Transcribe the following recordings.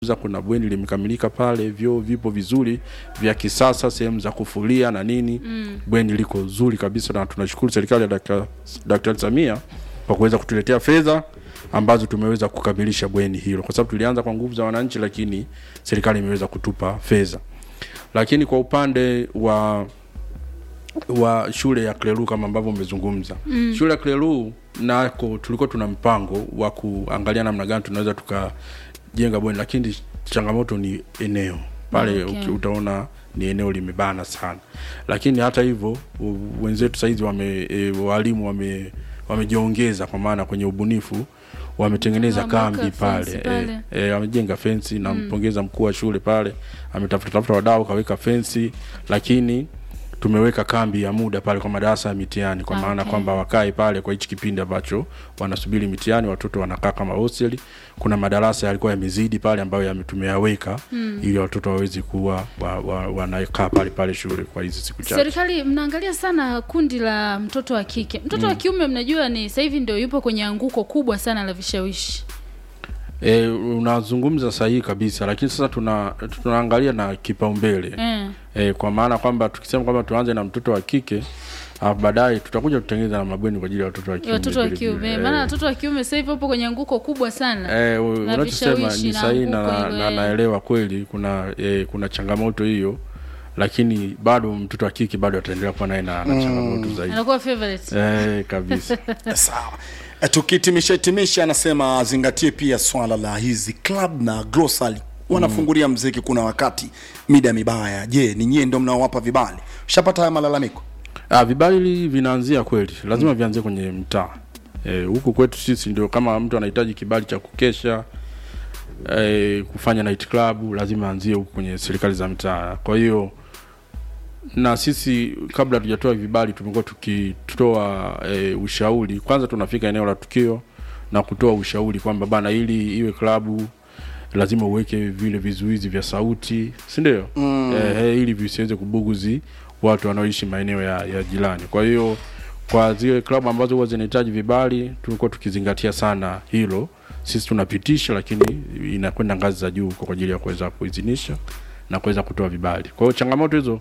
za kuna bweni limekamilika pale, vyoo vipo vizuri vya kisasa, sehemu za kufulia na nini mm. Bweni liko zuri kabisa, na tunashukuru serikali ya Dkt. Daktari Samia kwa kuweza kutuletea fedha ambazo tumeweza kukamilisha bweni hilo, kwa sababu tulianza kwa nguvu za wananchi, lakini serikali imeweza kutupa fedha. Lakini kwa upande wa wa shule ya Klelu kama ambavyo umezungumza mm. shule ya Klelu nako tulikuwa tuna mpango wa kuangalia namna gani tunaweza tukajenga bweni, lakini changamoto ni eneo pale. Okay. Okay. Utaona ni eneo limebana sana, lakini hata hivyo u- wenzetu saizi wame e, walimu wame wamejiongeza kwa maana kwenye ubunifu wametengeneza Wameweka kambi fence pale, pale. E, e, wamejenga fensi nampongeza mkuu wa shule pale ametafuta tafuta wadau kaweka fensi lakini tumeweka kambi ya muda pale kwa madarasa ya mitihani kwa maana Okay. kwamba wakae pale kwa hichi kipindi ambacho wanasubiri mitihani watoto wanakaa kama hostel kuna madarasa yalikuwa yamezidi pale ambayo yame- tumeyaweka ili watoto wawezi kuwa wa, wa, wanakaa pale pale shule kwa hizi siku chache Serikali mnaangalia sana kundi la mtoto wa kike. Mtoto wa kiume mnajua ni sasa hivi ndio yupo kwenye anguko kubwa sana la vishawishi. E, unazungumza sahihi kabisa, lakini sasa tuna tunaangalia na kipaumbele Eh. e, kwa maana kwamba tukisema kwamba tuanze na mtoto wa kike alafu baadaye tutakuja kutengeneza na mabweni kwa ajili ya watoto wa kiume. Watoto wa vile vile. kiume. Eh, Maana watoto wa kiume sasa hivi wapo kwenye anguko kubwa sana. eh, u- na unachosema vishawishi ni na sahihi na, anguko na, hilo, na eh. naelewa kweli kuna eh, kuna changamoto hiyo, lakini bado mtoto wa kike bado ataendelea kuwa naye na, na changamoto zaidi Anakuwa favorite. eh, kabisa. sawa Eh, tukihitimisha hitimisha anasema azingatie pia swala la hizi club na grocery wanafungulia mziki kuna wakati mida mibaya je ni nyie ndo mnaowapa vibali ushapata haya malalamiko Ah, vibali vinaanzia kweli, lazima vianzie kwenye mtaa eh, huku kwetu sisi ndio kama mtu anahitaji kibali cha kukesha eh, kufanya night club lazima aanzie huku kwenye serikali za mtaa. Kwa hiyo na sisi kabla hatujatoa vibali tumekuwa tukitoa e, ushauri. Kwanza tunafika eneo la tukio na kutoa ushauri kwamba bana, ili iwe klabu lazima uweke vile vizuizi vya sauti, si ndio? Mm. E, ili visiweze kubuguzi watu wanaoishi maeneo ya, ya jirani. Kwa hiyo kwa zile klabu ambazo huwa zinahitaji vibali tulikuwa tukizingatia sana hilo. Sisi tunapitisha, lakini inakwenda ngazi za juu kwa ajili ya kuweza kuidhinisha na kuweza kutoa vibali. Kwa hiyo changamoto hizo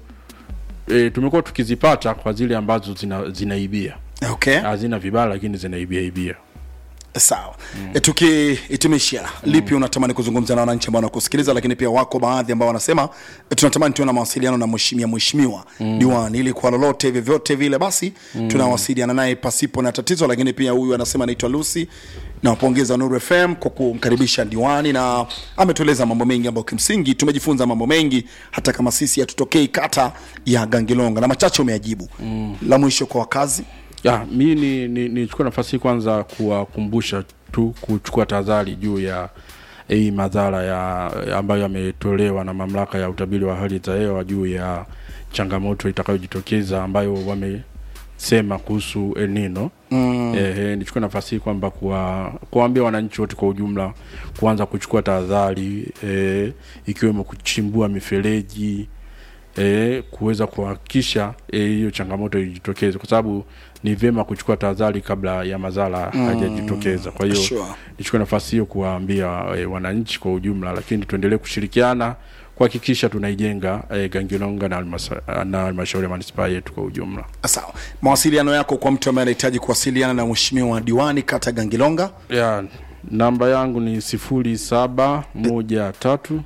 e, tumekuwa tukizipata kwa zile ambazo zina, zinaibia okay hazina vibali lakini zinaibia ibia. sawa mm. e, tukihitimisha lipi unatamani kuzungumza na wananchi ambao wanakusikiliza lakini pia wako baadhi ambao wanasema e, tunatamani tuwe na mawasiliano na mheshimiwa mheshimiwa mm. diwani ili kwa lolote vyovyote vile basi mm. tunawasiliana naye pasipo na tatizo lakini pia huyu anasema anaitwa lucy nawapongeza Nuru FM kwa kumkaribisha diwani na ametueleza mambo mengi ambayo kimsingi tumejifunza mambo mengi hata kama sisi hatutokei kata ya Gangilonga na machache umeajibu mm. la mwisho kwa wakazi Ya, mi ni, ni, nichukue nafasi hii kwanza kuwakumbusha tu kuchukua tahadhari juu ya hii madhara ya ambayo yametolewa na mamlaka ya utabiri wa hali za hewa juu ya changamoto itakayojitokeza ambayo wamesema kuhusu El Nino. Mm. Eh, nichukue nafasi hii kwamba kuwa, kuwaambia wananchi wote kwa ujumla kuanza kuchukua tahadhari eh, ikiwemo kuchimbua mifereji eh, kuweza kuhakikisha eh, hiyo changamoto ijitokeze, kwa sababu ni vyema kuchukua tahadhari kabla ya madhara mm, hajajitokeza. Kwa hiyo sure. nichukue nafasi hiyo kuwaambia eh, wananchi kwa ujumla, lakini tuendelee kushirikiana kuhakikisha tunaijenga eh, Gangilonga na halmasa- na halmashauri ya manispaa yetu kwa ujumla. sawa mawasiliano yako kwa mtu ambaye anahitaji kuwasiliana na mheshimiwa diwani kata Gangilonga ya namba yangu ni sifuri saba moja tatu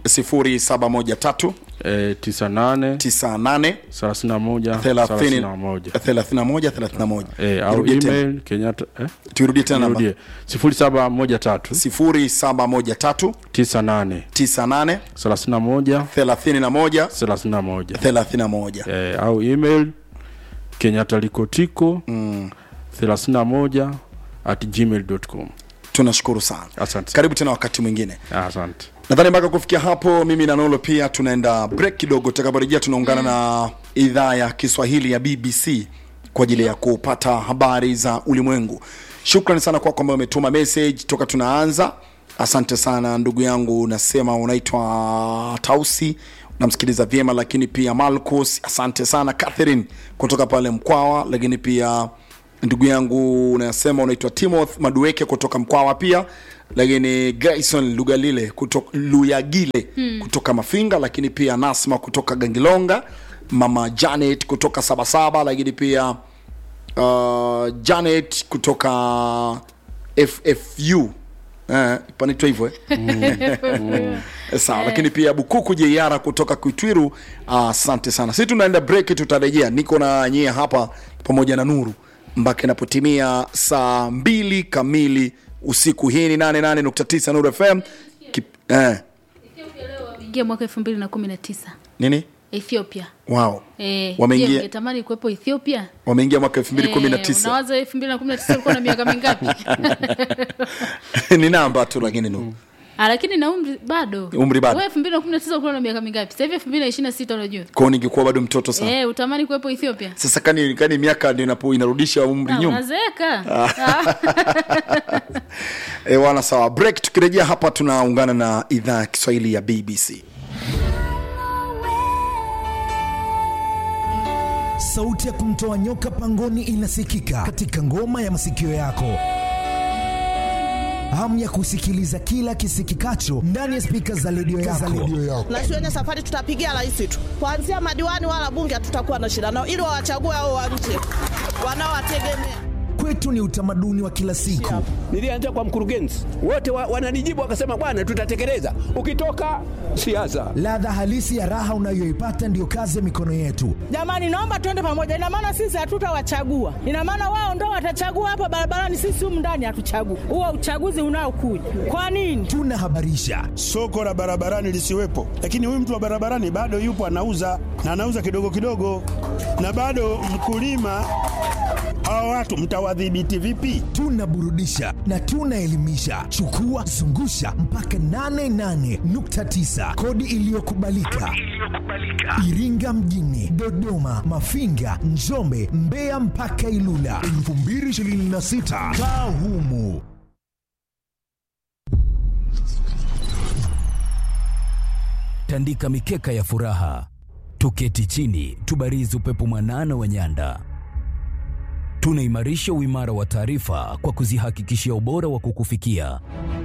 0713 eh, tisa nane 98 thelathini na moja thelathini na 30 moja 31 31 eh, au Turudie tena. email Kenyatta eh? turudie tena namba Nirudie sifuri saba moja tatu 0713 tisa nane 98 thelathini na moja 31 thelathini na moja 31 eh, au email Kenyatta likotiko thelathini na moja at gmail.com. tunashukuru sana Asante. karibu tena wakati mwingine Ah, Asante. nadhani mpaka kufikia hapo mimi na nolo pia tunaenda break kidogo tutakaporejea tunaungana na idhaa ya kiswahili ya bbc kwa ajili ya kupata habari za ulimwengu shukrani sana kwako ambayo umetuma message toka tunaanza asante sana ndugu yangu nasema unaitwa tausi unamsikiliza vyema lakini pia malcus asante sana catherine kutoka pale mkwawa lakini pia ndugu yangu unasema unaitwa timoth madueke kutoka mkwawa pia lakini grayson lugalile kutoka luyagile hmm. kutoka mafinga lakini pia nasma kutoka gangilonga mama janet kutoka sabasaba lakini pia uh, janet kutoka ffu eh, panaitwa hivyo eh? sawa lakini pia bukuku jeiara kutoka kuitwiru asante uh, sana si tunaenda break tutarejea niko na nyie hapa pamoja na nuru mpaka inapotimia saa mbili kamili usiku hii ni 88.9 nuru fm Kip, eh, ingia mwaka elfu mbili na kumi na tisa nini ethiopia wow Eh, Wameingia- je, ungetamani kuwepo ethiopia wameingia mwaka 2019 Eh, unawaza elfu mbili na kumi na tisa ulikuwa na miaka mingapi ni namba tu lakini nu Ah, lakini na umri bado Umri bado. Wewe elfu mbili na kumi na tisa ulikuwa na miaka mingapi sasa hivi elfu mbili na ishirini na sita unajua kwao ningekuwa bado mtoto sana Eh, utamani kuwepo ethiopia sasa kani, kani miaka ndio inapo inarudisha umri Ah, nyuma unazeeka Ah. e, wana sawa break tukirejea hapa tunaungana na idhaa ya kiswahili ya bbc sauti ya kumtoa nyoka pangoni inasikika katika ngoma ya masikio yako hamu ya kusikiliza kila kisikikacho ndani ya spika za redio yako. na shuleni safari tutapigia rais tu kuanzia madiwani wala bunge hatutakuwa na shida nao ili wawachague hao wa nje wanaowategemea Kwetu ni utamaduni wa kila siku. Nilianza kwa mkurugenzi, wote wa, wananijibu wakasema, bwana, tutatekeleza. Ukitoka siasa, Ladha halisi ya raha unayoipata ndiyo kazi ya mikono yetu. jamani naomba tuende pamoja ina maana sisi hatutawachagua ina maana wao ndo watachagua hapa barabarani sisi humu ndani hatuchagui huo uchaguzi unaokuja kwa nini Tunahabarisha, soko la barabarani lisiwepo, lakini huyu mtu wa barabarani bado yupo anauza na anauza kidogo kidogo, na bado mkulima. Hawa watu mtawadhibiti vipi? tunaburudisha na tunaelimisha. Chukua zungusha mpaka 88.9 kodi iliyokubalika Iringa mjini, Dodoma, Mafinga, Njombe, Mbeya mpaka Ilula 2026 kaa humu. tandika mikeka ya furaha, tuketi chini, tubarizi upepo mwanana wa nyanda. Tunaimarisha uimara wa taarifa kwa kuzihakikishia ubora wa kukufikia.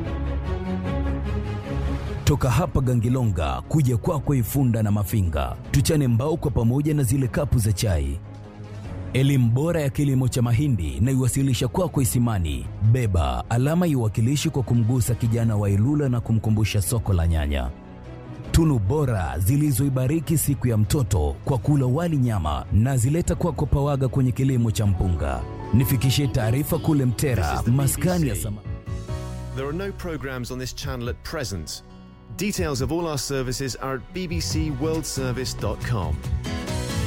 Toka hapa Gangilonga kuja kwako Ifunda na Mafinga, tuchane mbao kwa pamoja na zile kapu za chai. Elimu bora ya kilimo cha mahindi na iwasilisha kwako Isimani. Beba alama iwakilishi kwa kumgusa kijana wa Ilula na kumkumbusha soko la nyanya tunu bora zilizoibariki siku ya mtoto kwa kula wali nyama na zileta kwako pawaga kwenye kilimo cha mpunga. Nifikishie taarifa kule Mtera, maskani ya sama There are no programs on this channel at present. Details of all our services are at bbcworldservice.com.